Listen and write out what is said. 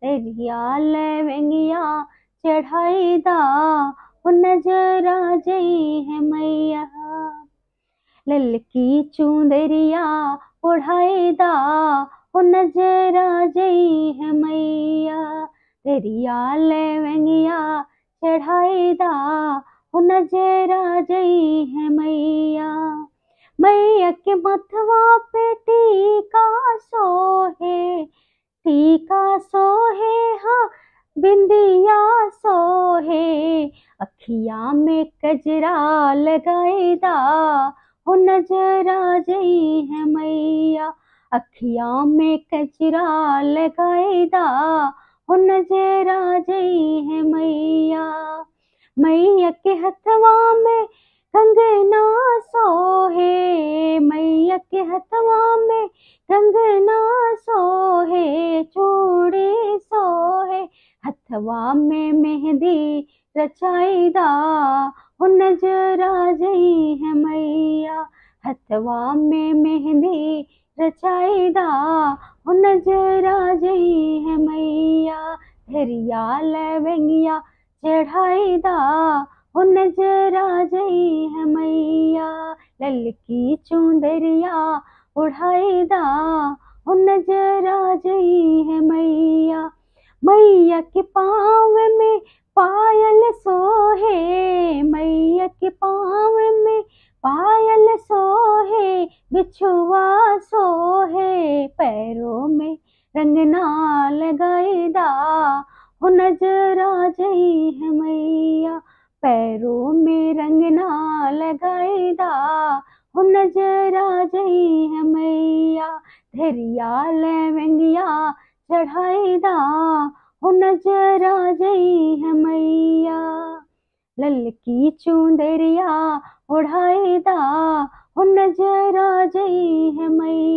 तेरिया लवंगिया चढ़ाई दा ओ नजर आ जई है मैया ललकी चुंदरिया ओढ़ाई दा ओ नजर आ जई है मैया तेरिया लवंगिया चढ़ाई दा ओ नजर आ जई है मैया मैया के मथवा पे टीका सोहे टीका सोहे हाँ बिंदिया सोहे अखिया में कजरा लगाई दा हो नजर आ जई है मैया अखिया में कजरा लगाई दा हो नजर आ जई है मैया मैया के हथवा में कंगना सोहे मैया के हथवा में कंगना सोहे चूड़ी सोहे हथवा में मेहंदी रचाई दा हो नजर आ जई है मैया हथवा में मेहंदी रचाई दा हो नजर आ जई है मैया धरिया लवंगिया चढ़ाई दा हो नजर आ जई है मैया ललकी चुंदरिया उड़ाई दा हो नजर आ जई है मैया मैया के पाँव में पायल सोहे मैया के पाँव में पायल सोहे बिछुआ सोहे पैरों में रंगना लगाई दा हो नजर आ जई है मैया पैरों में रंगना लगाई दा हो नजर आ जई है मैया धरिया लवंगिया चढ़ाई दा हो नजर आ जई है मैया ललकी चुंदरिया ओढ़ाई दा हो नजर आ जई है मैया